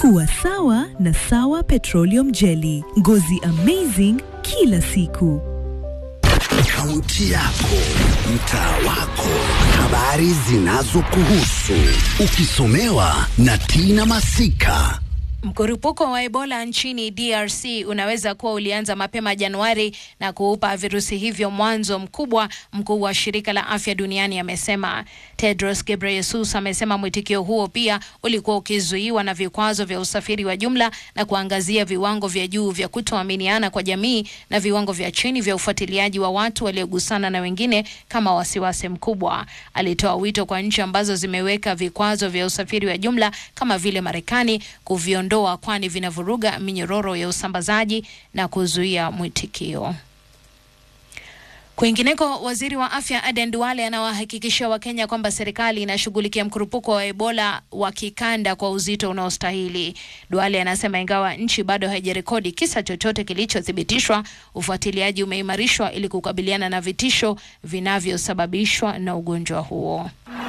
Kuwa sawa na Sawa Petroleum Jelly. Ngozi amazing kila siku. Kaunti yako, mtaa wako, habari zinazokuhusu, ukisomewa na Tina Masika. Mkurupuko wa Ebola nchini DRC unaweza kuwa ulianza mapema Januari na kuupa virusi hivyo mwanzo mkubwa, mkuu wa shirika la afya duniani amesema. Tedros Ghebreyesus amesema mwitikio huo pia ulikuwa ukizuiwa na vikwazo vya usafiri wa jumla na kuangazia viwango vya juu vya kutoaminiana kwa jamii na viwango vya chini vya ufuatiliaji wa watu waliogusana na wengine kama wasiwasi mkubwa. Alitoa wito kwa nchi ambazo zimeweka vikwazo vya usafiri wa jumla kama vile Marekani kuviondoa kuondoa kwani vinavuruga minyororo ya usambazaji na kuzuia mwitikio. Kwingineko, waziri wa afya Aden Duale anawahakikishia Wakenya kwamba serikali inashughulikia mkurupuko wa Ebola wa kikanda kwa uzito unaostahili. Duale anasema ingawa nchi bado haijarekodi kisa chochote kilichothibitishwa, ufuatiliaji umeimarishwa ili kukabiliana na vitisho vinavyosababishwa na ugonjwa huo.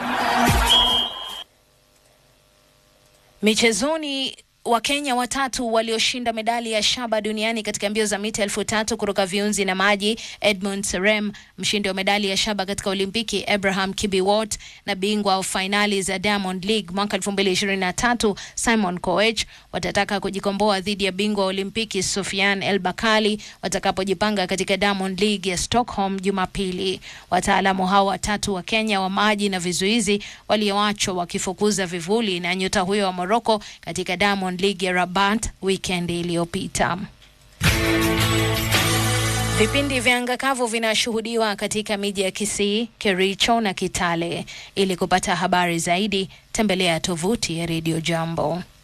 Michezoni, Wakenya watatu walioshinda medali ya shaba duniani katika mbio za mita elfu tatu kuruka viunzi na maji, Edmund Serem, mshindi wa medali ya shaba katika Olimpiki, Abraham Kibiwot na bingwa wa fainali za Diamond League mwaka 2023 Simon Koech watataka kujikomboa dhidi ya bingwa wa Olimpiki Sofian El Bakali watakapojipanga katika Diamond League ya Stockholm Jumapili. Wataalamu hao watatu wa Kenya wa maji na vizuizi walioachwa wakifukuza vivuli na nyota huyo wa Morocco katika Diamond League ya Rabat weekend iliyopita. Vipindi vya anga kavu vinashuhudiwa katika miji ya Kisii, Kericho na Kitale. Ili kupata habari zaidi, tembelea tovuti ya Radio Jambo.